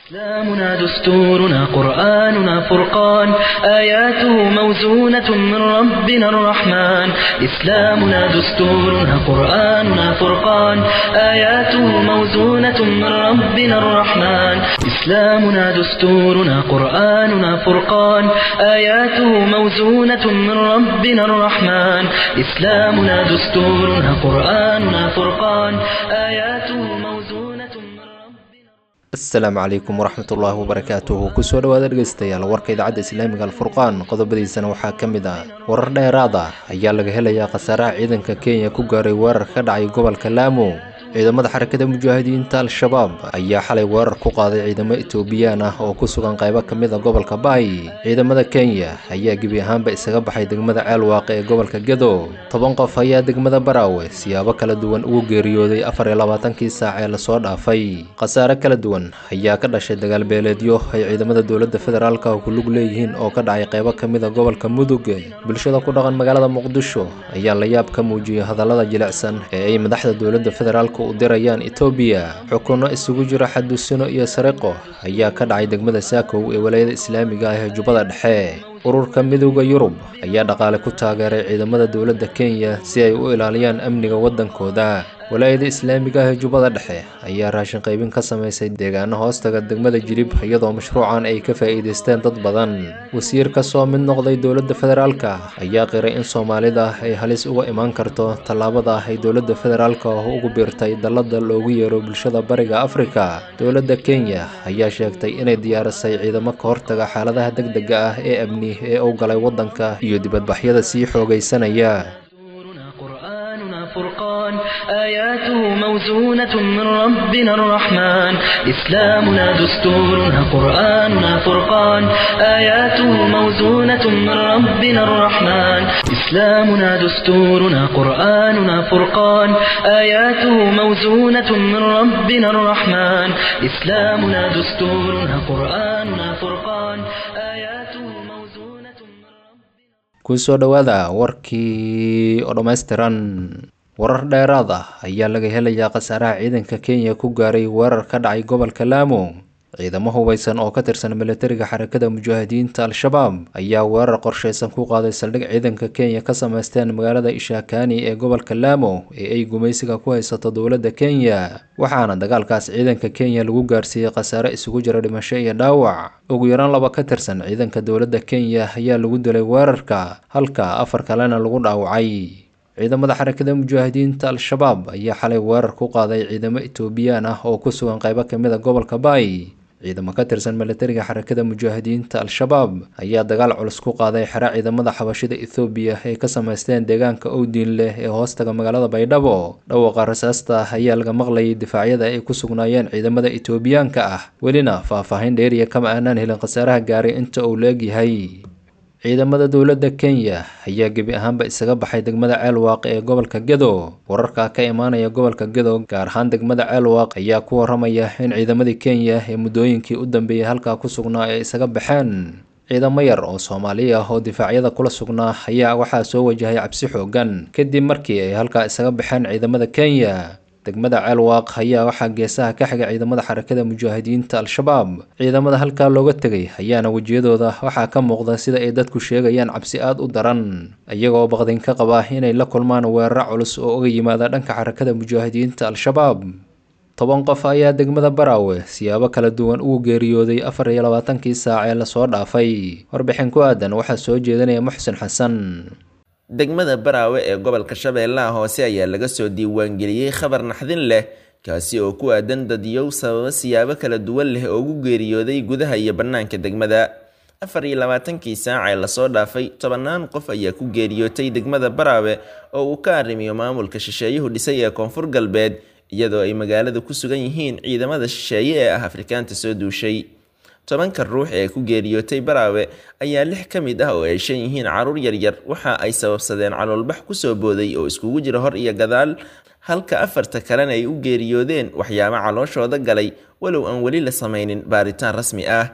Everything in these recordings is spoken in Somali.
إسلامنا دستورنا قرآننا فرقان آياته موزونة من ربنا الرحمن إسلامنا دستورنا قرآننا فرقان آياته موزونة من ربنا الرحمن إسلامنا دستورنا قرآننا فرقان آياته موزونة من ربنا الرحمن إسلامنا دستورنا قرآننا فرقان آياته موزونة من ربنا asalaamu calaykum waraxmat ullaahi wabarakaatuhu kusoo dhawaada dhegeystayaal warka idaacadda islaamiga alfurqaan qodobadiisana waxaa ka mid ah warar dheeraad ah ayaa laga helayaa khasaaraha ciidanka kenya ku gaaray weerar ka dhacay gobolka laamo ciidamada xarakada mujaahidiinta al-shabaab ayaa xalay weerar ku qaaday ciidamo etoobiyaan ah oo ku sugan qaybo ka mid a gobolka baay ciidamada kenya ayaa gebi ahaanba isaga baxay degmada ceelwaaq ee gobolka gedo toban qof ayaa degmada baraawe siyaabo kala duwan ugu geeriyooday afar iyo labaatankii saac ee lasoo dhaafay khasaare kala duwan ayaa ka dhashay dagaal beeleedyo ay ciidamada dowladda federaalka ku lug leeyihiin oo ka dhacay qaybo ka mid a gobolka mudug bulshada ku dhaqan magaalada muqdisho ayaa la yaab ka muujiyey hadallada jilicsan ee ay madaxda dowladda federaalka u dirayaan etoobiya xukunno isugu jira xadusino iyo sariqo ayaa ka dhacay degmada saakow ee walaayada islaamiga ah ee jubbada dhexe ururka midowda yurub ayaa dhaqaale ku taageeray ciidamada dowladda kenya si ay u ilaaliyaan amniga waddankooda walaayada islaamiga ah ee jubbada dhexe ayaa raashin qaybin ka samaysay deegaano hoostaga degmada jilib iyadoo mashruucan ay ka faa'iidaysteen dad badan wasiir ka soo mid noqday dowladda federaalka ayaa qiray in soomaalida ay halis uga imaan karto tallaabada ah ay dowladda federaalka ugu biirtay dallada loogu yeero bulshada bariga afrika dowladda kenya ayaa sheegtay inay diyaarisay ciidamo ka hortaga xaaladaha degdega ah ee amni ee u galay waddanka iyo dibadbaxyada sii xoogaysanaya دستورنا قرآننا فرقان آياته موزونة من ربنا الرحمن إسلامنا دستورنا قرآننا فرقان آياته موزونة من ربنا الرحمن إسلامنا دستورنا قرآننا فرقان آياته موزونة من ربنا الرحمن إسلامنا دستورنا قرآننا فرقان آياته موزونة من ربنا kusoo dhowaada warkii oo dhammaystiran warar dheeraad ah ayaa laga helayaa khasaaraha ciidanka kenya ku gaaray weerar ka dhacay gobolka laamo ciidamo hubeysan oo ka tirsan militariga xarakada mujaahidiinta al-shabaab ayaa weerar qorsheysan ku qaaday saldhig ciidanka kenya ka sameysteen magaalada ishakani ee gobolka laamo ee ay gumaysiga ku haysato dowladda kenya waxaana dagaalkaas ciidanka kenya lagu gaarsiiyey khasaare isugu jira dhimasho iyo dhaawac ugu yaraan laba ka tirsan ciidanka dowladda kenya ayaa lagu dilay weerarka halka afar kalena lagu dhaawacay ciidamada xarakada mujaahidiinta al-shabaab ayaa xalay weerar ku qaaday ciidamo etoobiyaan ah oo ku sugan qaybo ka mid a gobolka baay ciidamo ka tirsan militariga xarakada mujaahidiinta al-shabaab ayaa dagaal culus ku qaaday xero ciidamada xabashida ethoobiya ay ka sameysteen deegaanka owdiin leh ee hoostaga magaalada baydhabo dhawaqa rasaasta ayaa laga maqlayay difaacyada ay ku sugnaayeen ciidamada etoobiyaanka ah welina faahfaahin dheeriya kama aanaan helin khasaaraha gaaray inta uu leegyahay ciidamada dowladda kenya ayaa gebi ahaanba isaga baxay degmada ceelwaaq ee gobolka gedo wararka ka imaanaya gobolka gedo gaar ahaan degmada ceelwaaq ayaa ku waramaya in ciidamadii kenya ee muddooyinkii u dambeeyey halkaa ku sugnaa ay isaga baxeen ciidamo yar oo soomaali ah oo difaacyada kula sugnaa ayaa waxaa soo wajahay cabsi xoogan kadib markii ay halkaa isaga baxeen ciidamada kenya degmada ceelwaaq ayaa waxaa geesaha ka xigay ciidamada xarakada mujaahidiinta al-shabaab ciidamada halkaa looga tegay ayaana wejiyadooda waxaa ka muuqda sida ay dadku sheegayaan cabsi aad u daran iyagoo baqdin ka qaba inay la kulmaan weeraro culus oo uga yimaada dhanka xarakada mujaahidiinta al-shabaab toban qof ayaa degmada baraawe siyaabo kala duwan ugu geeriyooday afar iyo labaatankii saac ee lasoo dhaafay warbixin ku aadan waxaa soo jeedinaya muxsin xasan degmada baraawe ee gobolka shabeellaha hoose ayaa laga soo diiwaangeliyey khabar naxdin leh kaasi oo ku aadan dadiyow sababo siyaabo kala duwan leh oo ugu geeriyooday gudaha iyo bannaanka degmada afar iyo labaatankii saac ee lasoo dhaafay tobannaan qof ayaa ku geeriyootay degmada baraawe oo uu ka arrimiyo maamulka shisheeyuhu dhisay ee koonfur galbeed iyadoo ay magaalada ku sugan yihiin ciidamada shisheeye ee ah afrikaanta soo duushay tobanka ruux ee ku geeriyootay baraawe ayaa lix ka mid ah oo ay shan yihiin caruur yaryar waxa ay sababsadeen caloolbax kusoo booday oo iskugu jira hor iyo gadaal halka afarta kalena ay u geeriyoodeen waxyaabo calooshooda galay walow aan weli la samaynin baaritaan rasmi ah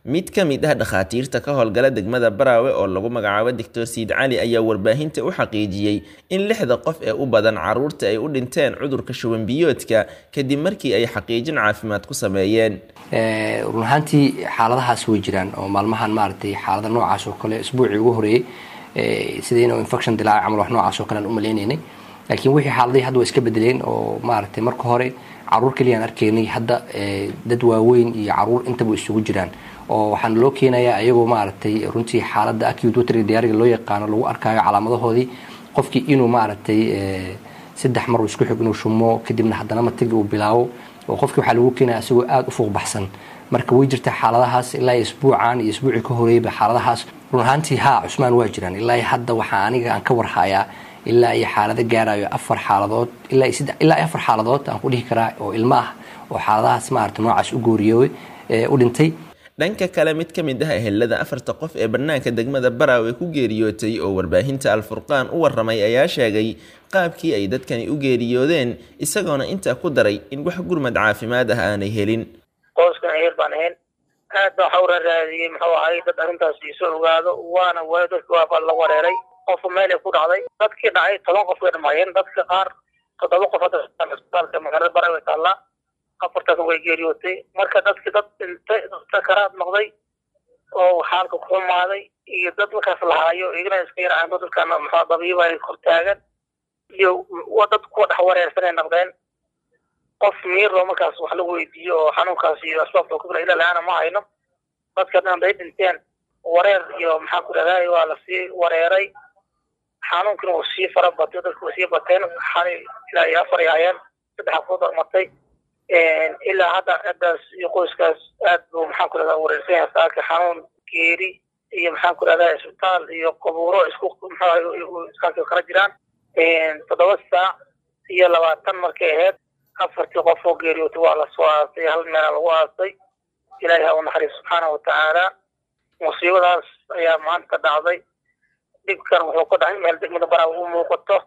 mid ka mid ah dhakhaatiirta ka howlgala degmada baraawe oo lagu magacaabo doctor siid cali ayaa warbaahinta u xaqiijiyey in lixda qof ee u badan caruurta ay u dhinteen cudurka shuban biyoodka kadib markii ay xaqiijin caafimaad ku sameeyeen run ahaantii xaaladahaas way jiraan oo maalmahan maaragtay xaalada noocaas oo kale isbuucii ugu horeeyey sidii inuu infection dilaaca camal wax noocaas oo kale aan u maleynaynay laakiin wixii xaaladihii hadda way iska bedeleen oo maaragtay marka hore caruur keliyaan arkaynay hadda dad waaweyn iyo caruur intaba isugu jiraan oo waxaana loo keenayaa ayagoo maaragtay runtii xaaladda acute watery diariga loo yaqaano lagu arkaayo calaamadahoodii qofkii inuu maaragtay saddex mar isku xig inuu shumo kadibna haddana matagi uu bilaabo oo qofkii waxaa lagu keenaya isagoo aada u fuuq baxsan marka way jirtaa xaaladahaas ilaa isbuucan iyo isbuucii ka horeeyba xaaladahaas run ahaantii haa cusmaan waa jiraan ilaa hadda waxaa aniga aan ka warhayaa ilaa iyo xaalado gaarayo afar xaaladood ilaa afar xaaladood aan ku dhihi karaa oo ilmo ah oo xaaladahaas maarata noocaas u gooriyooy u dhintay dhanka kale mid ka mid ah ehelada afarta qof ee bannaanka degmada baraawe ku geeriyootay oo warbaahinta alfurqaan u waramay ayaa sheegay qaabkii ay dadkani u geeriyoodeen isagoona intaa ku daray in wax gurmad caafimaad ah aanay helin qoyskan eher baan ahayn aad baa waxa u raaraadiyey muxuu ahay dad arrintaas iisoo ogaado waana waayo dadki waaba la wareeray qofku meelay ku dhacday dadkii dhacay toban qof way dhamaayeen dadka qaar toddoba qof hadda isbitaalka magaalada baraawe taallaa afartaas way geeriyootay marka dadki dad dhintay sakaraad noqday oo xaalka ku xumaaday iyo dad markaas lahaayo igana iska yaraan dadkana muxuu dabiiba ay kor taagan iyo dad kuwa dhex wareersanay noqdeen qof miiroo markaas wax lagu weydiiyo oo xanuunkaas iyo asbaabta kubra ilaa la-aana ma hayno dadka dhan haday dhinteen wareer iyo maxaa ku dhahday waa lasii wareeray xanuunkina wuu sii fara batay dadku way sii bateen xalay ilaa iyo afar yaayeen saddex afood martay ilaa hadda ciddaas iyo qoyskaas aad buu maxaan ku dhahdaa wareersan yahay saaka xanuun geeri iyo maxaan ku dhahdaa isbitaal iyo qabuuro isku muxuu kala jiraan toddoba saac iyo labaatan markay ahayd afartii qof oo geeriyootay waa lasoo aasay hal meela lagu aasay ilaahi ha u naxariis subxaana watacaala musiibadaas ayaa maanta dhacday dhibkan wuxuu ka dhacay meel degmada baraa u muuqato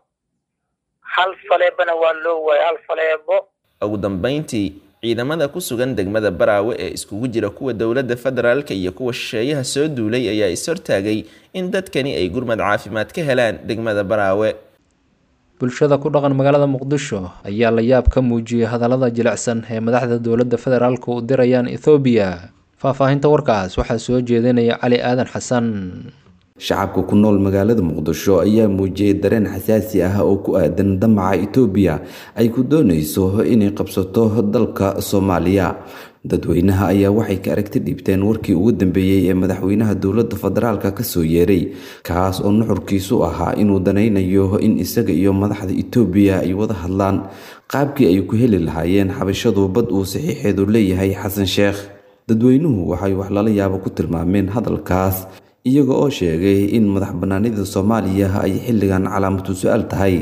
hal faleebana waa loo waayay hal faleebo ugu dambeyntii ciidamada ku sugan degmada baraawe ee iskugu jira kuwa dowladda federaalka iyo kuwa shisheeyaha soo duulay ayaa is-hortaagay in dadkani ay gurmad caafimaad ka helaan degmada baraawe bulshada ku dhaqan magaalada muqdisho ayaa la yaab ka muujiyey hadallada jilicsan ee madaxda dowladda federaalka u dirayaan ethoobiya faahfaahinta warkaas waxaa soo jeedinaya cali aadan xasan shacabka ku nool magaalada muqdisho ayaa muujiyey dareen xasaasi ah oo ku aadan damaca itoobiya ay ku doonayso inay qabsato dalka soomaaliya dadweynaha ayaa waxay ka aragti dhiibteen warkii ugu dambeeyey ee madaxweynaha dowladda federaalka kasoo yeeray kaas oo nuxurkiisu ahaa inuu danaynayo in isaga iyo madaxda itoobiya ay wada hadlaan qaabkii ay ku heli lahaayeen xabashadu bad uu saxiixeedu leeyahay xasan sheekh dadweynuhu waxay wax lala yaabo ku tilmaameen hadalkaas iyaga oo sheegay in madax banaanida soomaaliya ay xilligan calaamatu su-aal tahay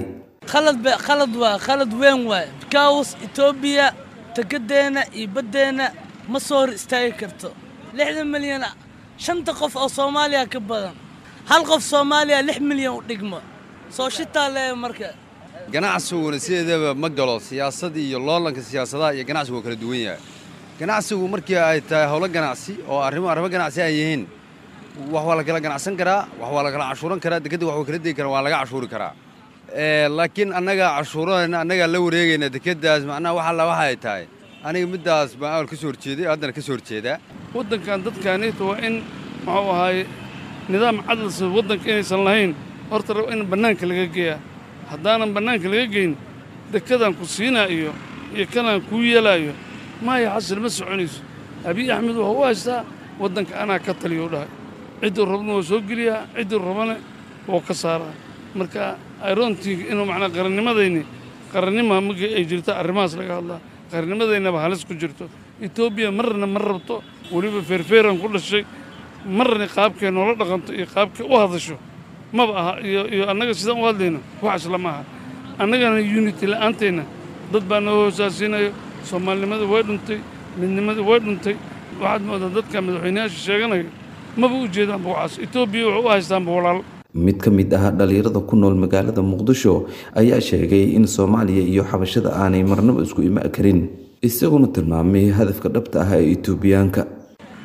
khalad waa khalad weyn waay bikaws etoobiya tekadeenna iyo baddeenna ma soo hor istaagi karto lixdan milyan shanta qof oo soomaaliya ka badan hal qof soomaaliya lix milyan u dhigmo soo shitaa leeya marka ganacsiguna sideedaba ma galo siyaasadii iyo loolanka siyaasadaha iyo ganacsigu waa kala duwan yahay ganacsigu markii ay tahay howlo ganacsi oo arrimo arrimo ganacsi ay yihiin wax waa la kala ganacsan karaa wax waa la kala cashuuran karaa dekadda wax waa kala degi karaa waa laga cashuuri karaa laakiin annaga cashuuranayna annagaa la wareegayna dekeddaas macnaha wax alla waxa ay tahay aniga middaas baan awal ka soo horjeeday haddana ka soo horjeedaa waddankan dadkaanita waa in muxuu ahaaye nidaam cadalsa waddanka inaysan lahayn horta rab in bannaanka laga geeyaa haddaanan bannaanka laga geyn dekedaan ku siinaa iyo iyo kanaan kuu yeelaayo maaya xasil ma soconayso abiy axmed wuxuu u haystaa waddanka anaa ka taliya u dhahay cidduu rabna waa soo geliyaa cidduu rabana wuu ka saaraa marka irontii inuu macnaa qarannimadayni qarannima markii ay jirto arrimahaas laga hadlaa qarannimadaynaba halis ku jirto etoobiya marna ma rabto weliba feerfeeran ku dhashay marna qaabkay noola dhaqanto iyo qaabkay u hadasho maba aha iyo iyo annaga sidaan u hadlayno wax isla ma aha annagana unity la'aanteenna dad baa noo hoosaasiinayo soomaalinimada way dhuntay midnimada way dhuntay waxaad moodaa dadka madaxweynayaasha sheeganayo maba u jeedaanba waxaas etoobiya wuxuu u haystaanba walaal mid ka mid ah dhalinyarada ku nool magaalada muqdisho ayaa sheegay in soomaaliya iyo xabashada aanay marnaba isku ima karin isaguna tilmaamay hadafka dhabta ah ee etoobiyaanka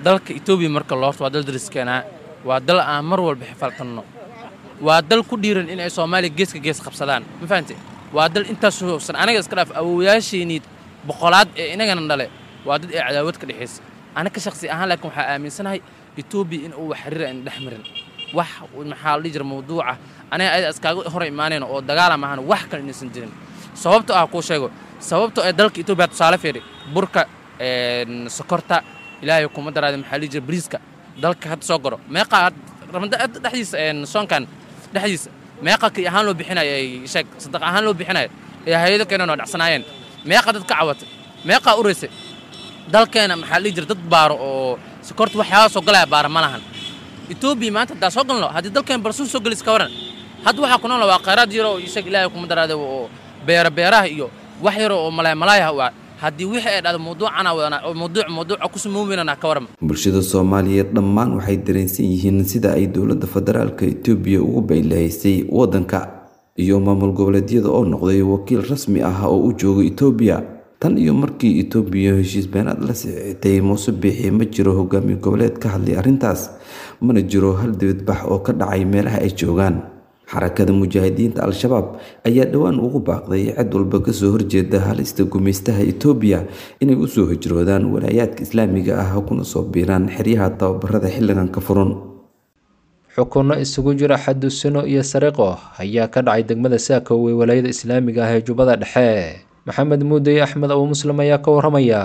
dalka etoobiya marka loorto waa dal dariskeenaa waa dal aan mar walba xifaltanno waa dal ku dhiiran in ay soomaaliya geeska gees qabsadaan ma fahamte waa dal intaas hoogsan anaga iska dhaaf awowayaasheenii boqolaad ee inagana dhale waa dad ee cadaawad ka dhexaysa anaga shakhsi ahaan laakiin waxaa aaminsanahay etoobiya in uu wax xiriira in dhex marin wax maxaa la dhihi jira mawduuca aniga ayada iskaaga hor imaanayno oo dagaala maahan wax kale inaysan jirin sababto ah kuu sheego sababto ee dalka etoobiya tusaale fiiri burka sokorta ilaahay kuma daraada maxaa la dhihi jira bariiska dalka hadda soo goro meeqa ramada dhexdiisa soonkan dhexdiisa meeqa kii ahaan loo bixinayo ay sheeg sadaq ahaan loo bixinayo ee hay-ado keenan oo dhacsanaayeen meeqa dad ka cawatay meeqaa uraysay dalkeena maxaa la dhihi jira dad baaro oo sokorta waxyaaba soo galaya baara ma lahan etoobiya maanta haddaa soo galno haddii dalkeen balsuun soo gelis ka waran hadda waxaa ku nool waa khayraad yaro oo sheeg ilaahay kuma daraada oo beera beeraha iyo wax yaro oo malaay malaayah waa haddii wixii ay dhahdo mawduucana wadana oo mawduuc mawduuca ku samoowinana ka waran bulshada soomaaliyeed dhammaan waxay dareensan yihiin sida ay dowladda federaalka etoobiya ugu baylahaysay waddanka iyo maamul goboleedyada oo noqday wakiil rasmi ah oo u jooga etoobiya tan iyo markii etoobiya heshiis beenaad la sixitay muuse biixi ma jiro hogaamiye goboleed ka hadlay arrintaas mana jiro hal dibadbax oo ka dhacay meelaha ay joogaan xarakada mujaahidiinta al-shabaab ayaa dhowaan ugu baaqday cid walba kasoo horjeeda halista gumaystaha etoobiya inay usoo hijroodaan walaayaadka islaamiga ah kuna soo biiraan xeryaha tababarada xilligan ka furan xukunno isugu jira xadusino iyo sariqo ayaa ka dhacay degmada saako ee walaayada islaamiga ah ee jubbada dhexe maxamed muudey axmed abu muslim ayaa ka waramaya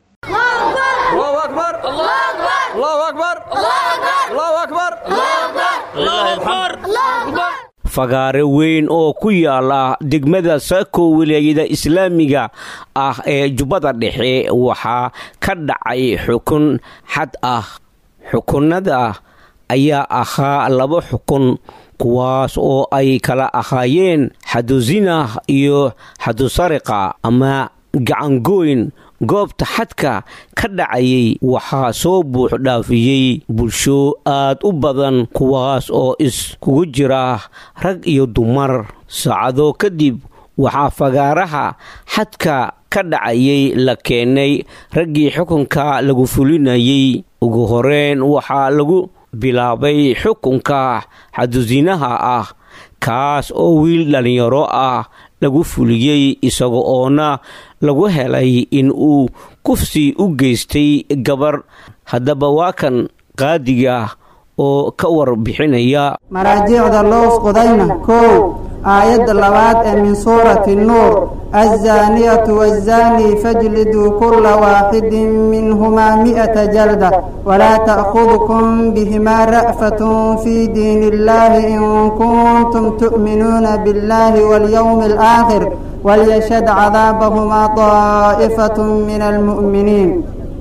fagaare weyn oo ku yaala degmada saako walaayada islaamiga ah ee jubbada dhexe waxaa ka dhacay xukun xad ah xukunnada ayaa ahaa laba xukun kuwaas oo ay kala ahaayeen xadusina iyo xadusariqa ama gacangoyn goobta xadka ka dhacayay waxaa soo buux dhaafiyey bulsho aad u badan kuwaas oo iskugu jira rag iyo dumar saacado kadib waxaa fagaaraha xadka ka dhacayay la keenay raggii xukunka lagu fulinayay ugu horeyn waxaa lagu bilaabay xukunka xadusinaha ah kaas oo wiil dhallinyaro ah lagu fuliyey isaga oona lagu helay in uu kufsi u geystay gabar haddaba waa kan qaadiga oo ka warbixinaya maraajiicda loo usqudayna kow aayadda labaad ee min suurati nuur azzaaniyatu waazzaanii fajliduu kulla waaxidin minhumaa mi'ata jalda walaa ta'khudkum bihimaa ra'fatun fii diin illaahi in kuntum tu'minuuna biاllaahi walyowmi alaakhir walyashhad cadaabahumaa daa'ifatun min almu'miniin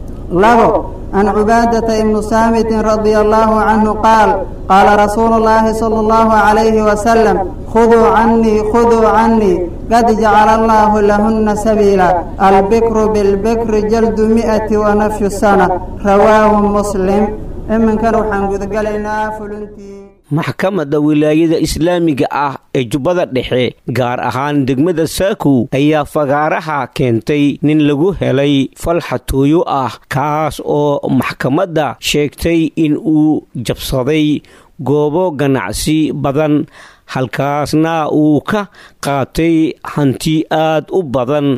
labo عن عبادة بن صامت رضي الله عنه قال قال رسول الله صلى الله عليه وسلم خذوا عني خذوا عني قد جعل الله لهن سبيلا البكر بالبكر جلد مئة ونفي السنة رواه مسلم إمن كانوا حنقذ قلنا فلنتي maxkamadda wilaayada islaamiga ah ee jubbada dhexe gaar ahaan degmada saakow ayaa fagaaraha keentay nin lagu helay fal xatooyo ah kaas oo maxkamadda sheegtay in uu jabsaday goobo ganacsi badan halkaasna uu ka qaatay hanti aad u badan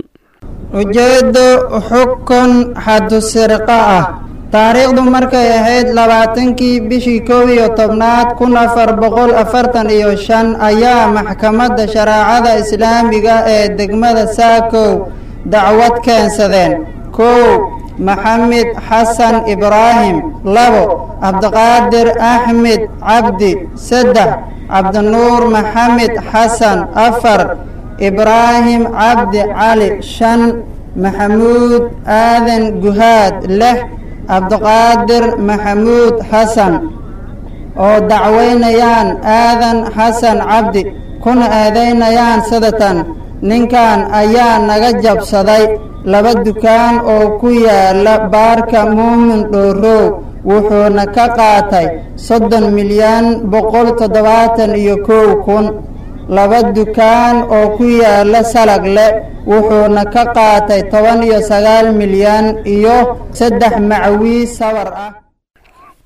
ujeeddo xukun xadusirqa ah taariikhdu markay ahayd labaatankii bishii kow iyo tobnaad kun afar boqol afartan iyo shan ayaa maxkamadda shareecada islaamiga ee degmada saakow dacwad keensadeen kow maxamed xasan ibraahim labo cabdiqaadir axmed cabdi saddex cabdinuur maxamed xasan afar ibraahim cabdi cali shan maxamuud aadan guhaad lix cabdiqaadir maxamuud xasan oo dacwaynayaan aadan xasan cabdi kuna eedaynayaan sidatan ninkan ayaa naga jabsaday laba dukaan oo ku yaala baarka muumin dhoorow wuxuuna ka qaatay soddon milyan boqol toddobaatan iyo kow kun laba dukaan oo ku yaala salagle wuxuuna ka qaatay toban iyo sagaal milyan iyo saddex macwiis sawar ah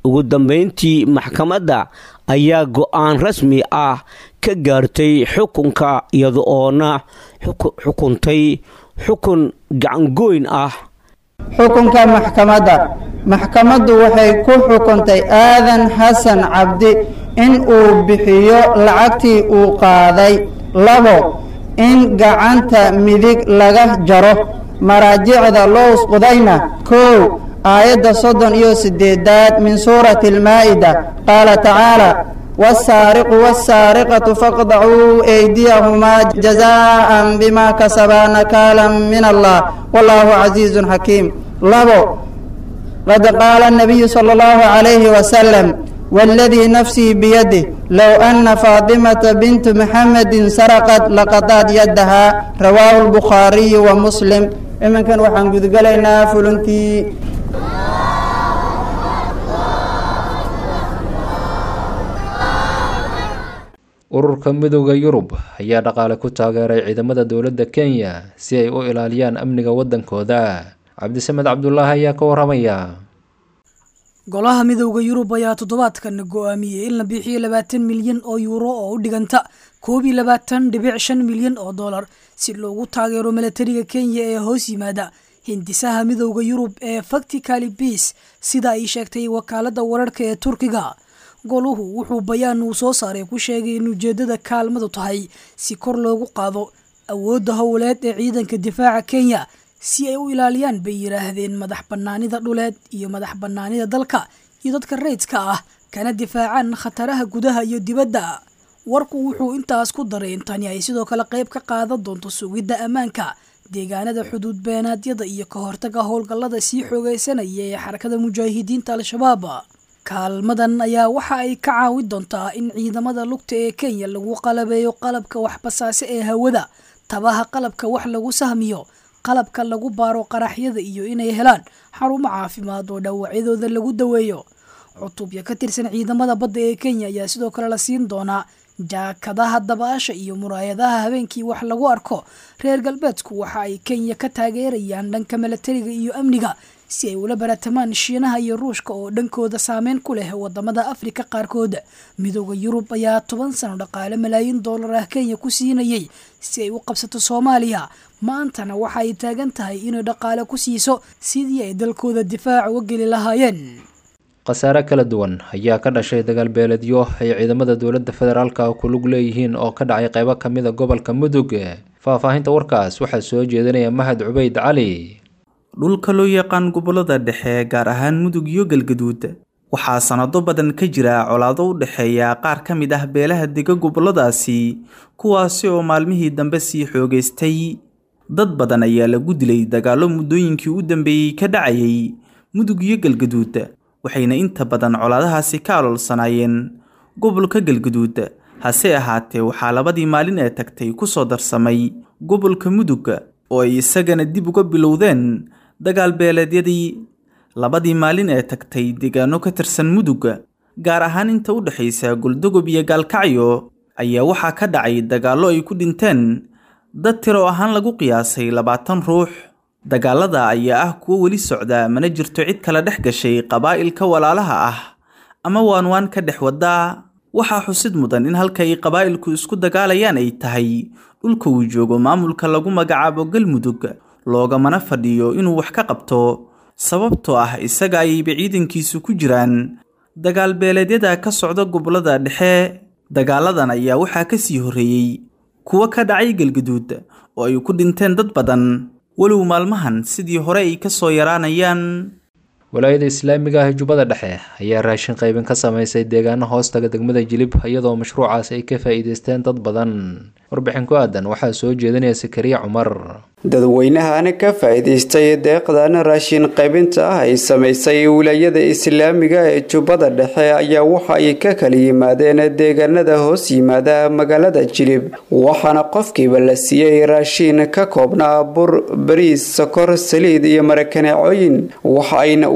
ugu dambayntii maxkamadda ayaa go-aan rasmi ah ka gaartay xukunka iyada oona xukuntay xukun gacangoyn ah xukunka maxkamadda maxkamaddu waxay ku xukuntay aadan xasan cabdi in uu bixiyo lacagtii uu qaaday labo in gacanta midig laga jaro maraajicda lows qudayna kow aayadda soddon iyo siddeedaad min suurati almaa'ida qaala tacaala wasaariqu wasaariqatu faqdacuu eydiyahumaa jazaa'an bimaa kasabaa nakaalan min allah wallaahu casiizun xakiim labo qad qaala الnabiyu salى اllahu عalayhi wasalam wاladii nafsii biyadih low ana faatimata bintu maxamedin saraqad laqadaad yadahaa rawaahu اlbukhaariyu wa muslim iminkan waxaan gudgalaynaa fulintii ururka midooda yurub ayaa dhaqaale ku taageeray ciidamada dowladda kenya si ay u ilaaliyaan amniga waddankooda cabdisamed cabdulaahi ayaa ka waramaya golaha midowda yurub ayaa toddobaadkan go-aamiyey in la bixiyo labaatan milyan oo yuuro oo u dhiganta koob iyo labaatan dhibic shan milyan oo dollar si loogu taageero milatariga kenya ee hoos yimaada hindisaha midowda yurub ee facticali bias sida ay sheegtay wakaalada wararka ee turkiga goluhu wuxuu bayaan uu soo saaray ku sheegay in ujeedada kaalmadu tahay si kor loogu qaado awoodda howleed ee ciidanka difaaca kenya si ay u ilaaliyaan bay yidhaahdeen madax bannaanida dhuleed iyo madax bannaanida dalka iyo dadka rayidka ah kana difaacaan khataraha gudaha iyo dibadda warku wuxuu intaas ku daray in tani ay sidoo kale qayb ka qaadan doonto sugidda ammaanka deegaanada xuduud beenaadyada iyo ka hortaga howlgallada sii xoogeysanaya ee xarakada mujaahidiinta al-shabaab kaalmadan ayaa waxa ay ka caawin doontaa in ciidamada lugta ee kenya lagu qalabeeyo qalabka waxbasaase ee hawada tabaha qalabka wax lagu sahmiyo qalabka lagu baaro qaraxyada iyo inay helaan xarumo caafimaad oo dhaawacyadooda lagu daweeyo cutubya ka tirsan ciidamada badda ee kenya ayaa sidoo kale la siin doonaa jaakadaha dabaasha iyo muraayadaha habeenkii wax lagu arko reer galbeedku waxa ay kenya ka taageerayaan dhanka milatariga iyo amniga si ay ula baratamaan shiinaha iyo ruushka oo dhankooda saameyn ku leh wadamada afrika qaarkood midooda yurub ayaa toban sano dhaqaale malaayiin dollar ah kenya ku siinayay si ay u qabsato soomaaliya maantana waxa ay taagan tahay inay dhaqaale ku siiso sidii ay dalkooda difaac uga geli lahaayeen khasaare kala duwan ayaa ka dhashay dagaal beeledyo ay ciidamada dowladda federaalka ku lug leeyihiin oo ka dhacay qaybo ka mid a gobolka mudug faahfaahinta warkaas waxaa soo jeedinaya mahad cubayd cali dhulka loo yaqaan gobollada dhexe gaar ahaan mudug iyo galgaduud waxaa sanado badan ka jira colaado u dhexeeya qaar ka mid ah beelaha dega gobolladaasi kuwaasi oo maalmihii dambe sii xoogaystay dad badan ayaa lagu dilay dagaallo muddooyinkii u dambeeyey ka dhacayay mudug iyo galgaduud waxayna inta badan colaadahaasi ka aloolsanaayeen gobolka galgaduud hase ahaatee waxaa labadii maalin ee tagtay ku soo darsamay gobolka mudug oo ay isagana dib uga bilowdeen dagaal beeleedyadii labadii maalin ee tagtay deegaano ka tirsan mudug gaar ahaan inta u dhexaysa goldogob iyo gaalkacyo ayaa waxaa ka dhacay dagaallo ay ku dhinteen dad tiro ahaan lagu qiyaasay labaatan ruux dagaalada ayaa ah kuwo weli socda mana jirto cid kala dhex gashay qabaa'ilka walaalaha ah ama waanwaan ka dhex waddaa waxaa xusid mudan in halka ay qabaa'ilku isku dagaalayaan ay tahay dhulka uu joogo maamulka lagu magacaabo galmudug loogamana fadhiyo inuu wax ka qabto sababtoo ah isaga ayayba ciidankiisu ku jiraan dagaal beeleedyada ka socda gobollada dhexe dagaaladan ayaa waxaa ka sii horreeyey kuwo ka dhacay galgaduud oo ay ku dhinteen dad badan walow maalmahan sidii hore ay ka soo yaraanayaan walaayada islaamiga ah jubbada dhexe ayaa raashin qaybin ka samaysay deegaano hoostaga degmada jilib iyadoo mashruucaas ay ka faa'iidaysteen dad badan warbixin ku aadan waxaa soo jeedinaya sakariya cumar dadweynahan ka faa'iidaystay deeqdan raashin qaybinta ah ay samaysay wilaayada islaamiga ee jubbada dhexe ayaa waxa ay ka kala yimaadeen deegaanada hoos yimaada magaalada jilib waxaana qofkiiba la siiyey raashin ka koobnaa bur bariis sokor saliid iyo marakaneecooyin waxa ayna uga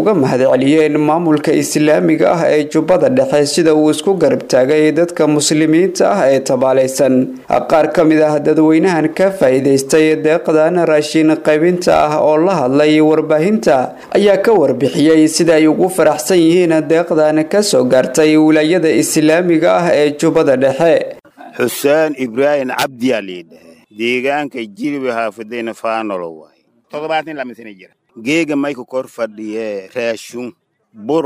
uga mahadceliyeen maamulka islaamiga ah ee jubbada dhexe sida uu isku garab taagay dadka muslimiinta ah ee tabaalaysan qaar ka mid ah dadweynahan ka faa'iidaystay deeqdan raashin qaybinta ah oo la hadlay warbaahinta ayaa ka warbixiyey sida ay ugu faraxsan yihiin deeqdan kasoo gaartay wilaayada islaamiga ah ee jubbada dhexe xuseen ibraahim cabdiyaa liidhahe deegaanka jiriba haafadayna faanolo waay toddobaatan lama sana jira geega mayka kor fadhiye raashun bur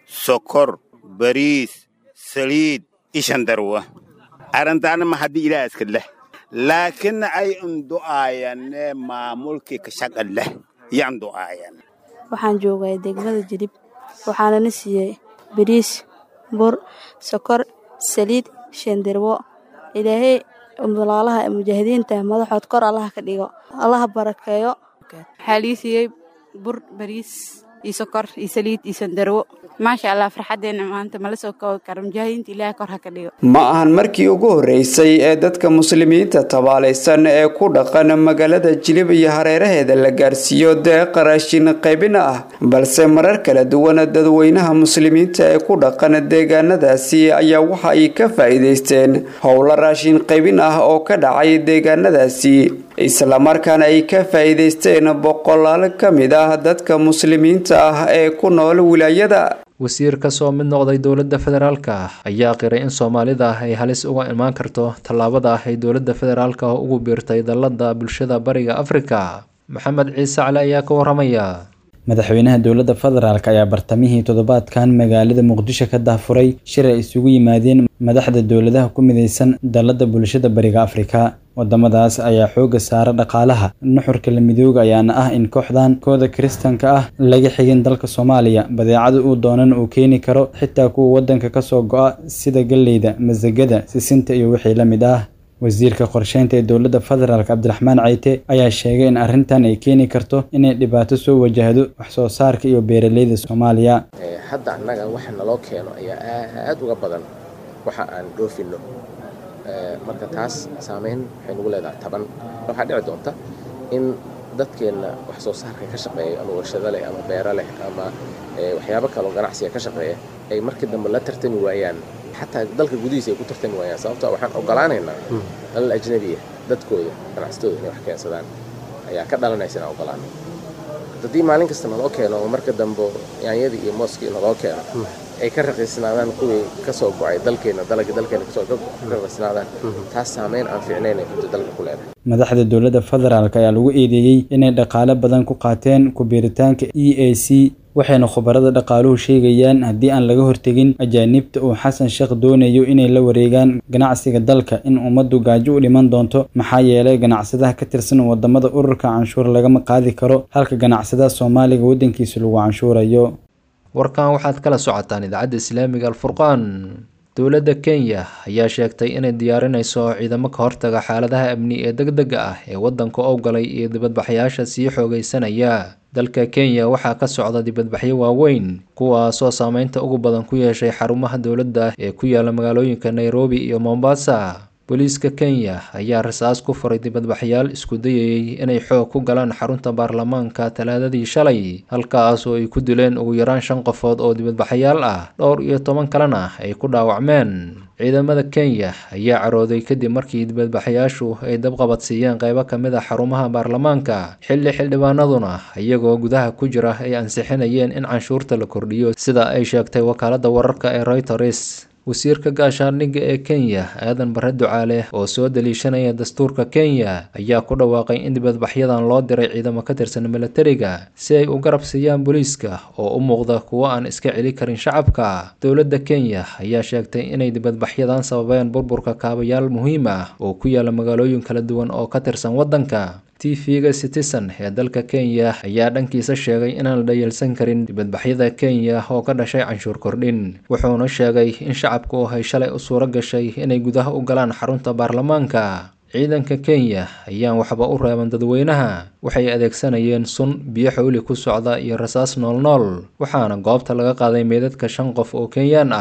sokor bariis saliid ishandarwa arrintaana ma haddii ilaa iska leh laakiin ay undu'aayane maamulkii ka shaqa leh yaan du'aayan waxaan joogay degmada jilib waxaana na siiyey bariis bur sokor saliid shandirwo ilaahay walaalaha mujaahidiinta madaxood kor allaha ka dhigo allaha barakeeyo waxaa lii siiyey bur bariis iyo sokor iyo saliid iyo sandarwo maasha allah farxaddeena maanta mala soo koobi karo mujaahidiinta ilaah kor ha ka dhigo ma ahan markii ugu horreysay ee dadka muslimiinta tabaalaysan ee ku dhaqan magaalada jilib iyo hareeraheeda la gaarsiiyo deeqa raashin qaybin ah balse marar kala duwan dadweynaha muslimiinta ee ku dhaqan deegaanadaasi ayaa waxa ay ka faa'iidaysteen howlo raashin qaybin ah oo ka dhacay deegaanadaasi islamarkaana ay ka faa'iidaysteen boqolaal ka mid ah dadka muslimiinta ah ee ku nool wilaayada wasiir ka soo mid noqday dowladda federaalka ayaa qiray in soomaalida ay halis uga imaan karto tallaabada ay dowladda federaalka ugu biirtay dallada bulshada bariga afrika maxamed ciise cali ayaa ka waramaya madaxweynaha dowladda federaalk ayaa bartamihii toddobaadkan magaalada muqdisho ka dahfuray shir ay isugu yimaadeen madaxda dowladaha ku midaysan dallada bulshada bariga afrika wadamadaas ayaa xooga saara dhaqaalaha nuxurka la midooga ayaana ah in kooxdan kooda kiristanka ah laga xigin dalka soomaaliya badeecada uu doonan uu keeni karo xitaa kuwa wadanka kasoo go-a sida galleyda masagada sisinta iyo wixii la mid ah wasiirka qorsheynta ee dowladda federaalk cabdiraxmaan cayte ayaa sheegay in arrintan ay keeni karto inay dhibaato soo wajahdo wax soo saarka iyo beeraleyda soomaaliya hadda annaga waxa naloo keeno ayaa aad uga badan waxa aan dhoofino marka taas saameyn waxay nagu leedahay taban waxaa dhici doonta in dadkeenna wax soo saarka ka shaqeeya ama warshado leh ama beero leh ama waxyaabo kaloo ganacsiga ka shaqeeya ay markii dambe la tartami waayaan xataa dalka gudihiisa ay ku tartami waayaan sababtoo waxaan ogolaanaynaa dalal ajnabiya dadkooda ganacsatooda inay wax keensadaan ayaa ka dhalanaysa inaan ogolaano haddii maalin kasta naloo keeno oo marka dambe yaanyadii iyo mooskii naloo keeno ay ka raqiisnaadaan kuwii kasoo go-ay dalkeena dalagii dalkeena kasoo ka raqiisnaadaan taas saameyn aan fiicnayn ay runtii dalka ku leedahay madaxda dowladda federaalk ayaa lagu eedeeyey inay dhaqaale badan ku qaateen ku biiritaanka e a c waxayna khubarada dhaqaaluhu sheegayaan haddii aan laga hortegin ajaanibta uu xasan sheekh doonayo inay la wareegaan ganacsiga dalka in ummaddu gaajo u dhiman doonto maxaa yeelay ganacsadaha ka tirsan wadamada ururka canshuur lagama qaadi karo halka ganacsadaha soomaaliga waddankiisa lagu canshuurayo warkan waxaad kala socotaan idaacadda islaamiga alfurqaan dowladda kenya ayaa sheegtay inay diyaarinayso ciidamo ka hortaga xaaladaha amni ee deg dega ah ee waddanka owgalay iyo dibadbaxyaasha sii xoogaysanaya dalka kenya waxaa ka socda dibadbaxyo waaweyn kuwaasoo saameynta ugu badan ku yeeshay xarumaha dowladda ee ku yaala magaalooyinka nairobi iyo mombasa booliiska kenya ayaa rasaas ku furay dibadbaxyaal isku dayayey inay xoog ku galaan xarunta baarlamaanka talaadadii shalay halkaas oo ay ku dileen ugu yaraan shan qofood oo dibadbaxyaal ah dhowr iyo toban kalena ay ku dhaawacmeen ciidamada kenya ayaa carooday kadib markii dibadbaxayaashu ay dabqabadsiiyeen qeybo ka mid a xarumaha baarlamaanka xilli xildhibaanaduna iyagoo gudaha ku jira ay ansixinayeen in canshuurta la kordhiyo sida ay sheegtay wakaaladda wararka ee reuters wasiirka gaashaandhigga ee kenya aadan bare ducaale oo soo daliishanaya dastuurka kenya ayaa ku dhawaaqay in dibadbaxyadan loo diray ciidamo ka tirsan milatariga si ay u garab siiyaan booliiska oo u muuqda kuwo aan iska celi karin shacabka dowladda kenya ayaa sheegtay inay dibadbaxyadan sababeen burburka kaabayaal muhiim ah oo ku yaala magaalooyin kala duwan oo ka tirsan waddanka tv-ga citizen ee dalka kenya ayaa dhankiisa sheegay inaan la dhayalsan karin dibadbaxyada kenya oo ka dhashay canshuur kordhin wuxuuna sheegay in shacabku ay shalay u suuro gashay inay gudaha u galaan xarunta baarlamaanka ciidanka kenya ayaan waxba u reeban dadweynaha waxay adeegsanayeen sun biyo xawli ku socda iyo rasaas noolnool waxaana goobta laga qaaday meydadka shan qof oo kenyaan ah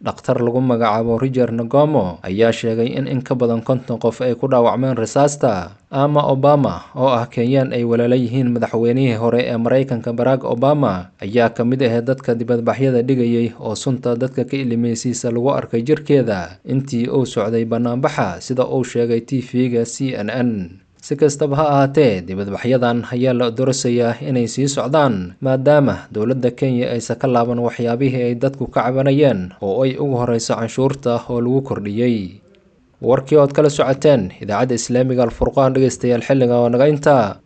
dhakhtar lagu magacaabo riger nagomo ayaa sheegay in in ka badan konton qof ay ku dhaawacmeen risaasta ama obama oo ah kenyaan ay walaala yihiin madaxweynihii hore ee maraykanka barack obama ayaa ka mid ahee dadka dibadbaxyada dhigayay oo sunta dadka ka ilimeysiisa lagu arkay jirkeeda intii uu socday bannaanbaxa sida uu sheegay t v-ga c n n si kastaba ha ahaatee dibadbaxyadan ayaa la dorosayaa inay sii socdaan maadaama dowladda kenya aysan ka laaban waxyaabihii ay dadku ka cabanayeen oo ay ugu horeyso canshuurta oo lagu kordhiyey warkii ood kala socoteen idaacadda islaamiga alfurqaan dhegeystayaal xilliga oo naga intaa